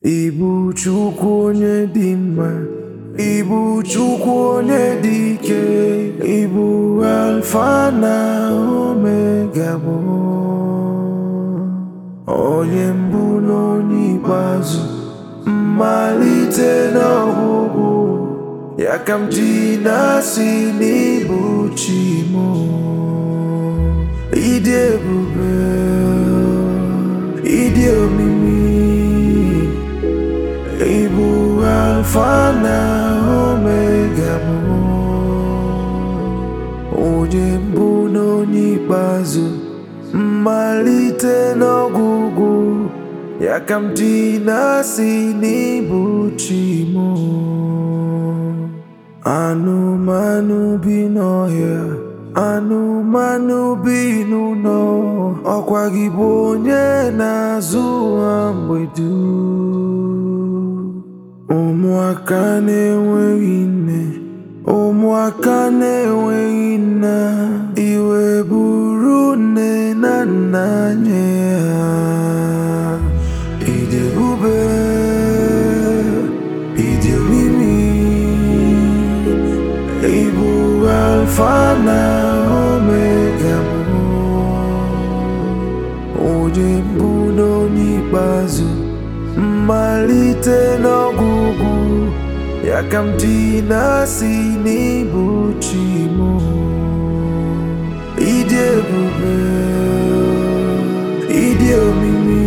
Ibu Chukwu onye dị mma Ibu Chukwu onye dị ike Ibu Alfa na Omega bụ onye mbụ na onye ikpeazụ mmalite na ọgwụgwụ ya ka m ji na-asị n'ibu chi m ịdị ebube ịdị omimi ịbụ alfa na omega bụ onye mbụ na onye ikpeazụ mmalite n'ọgwụgwụ ya ka m ji na-asị n'ịbụ chi m anụmanụ bi n'ọhịa anụmanụ bi n'ụlọ ọkwa gị bụ onye na-azụ ha mgbe dum ụmụaka na-enweghị nne ụmụaka na-enweghị nna iwe buru nne na nna nye ha ịdị ebube ịdị omimi ịbụ alfa na omega bụ onye mbụ na onye ikpeazụ mmalite n'ọgwụgwụ ya ka m ji na-asị n'ịbụ chi m ịdị ebube ịdị omimi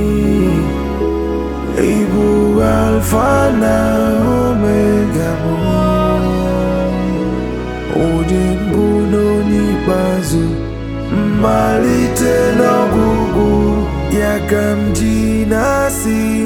ịbụ alfa na omega bụ onye mbụ na onye ikpeazụ mmalite n'ọgwụgwụ ya ka m ji na-asị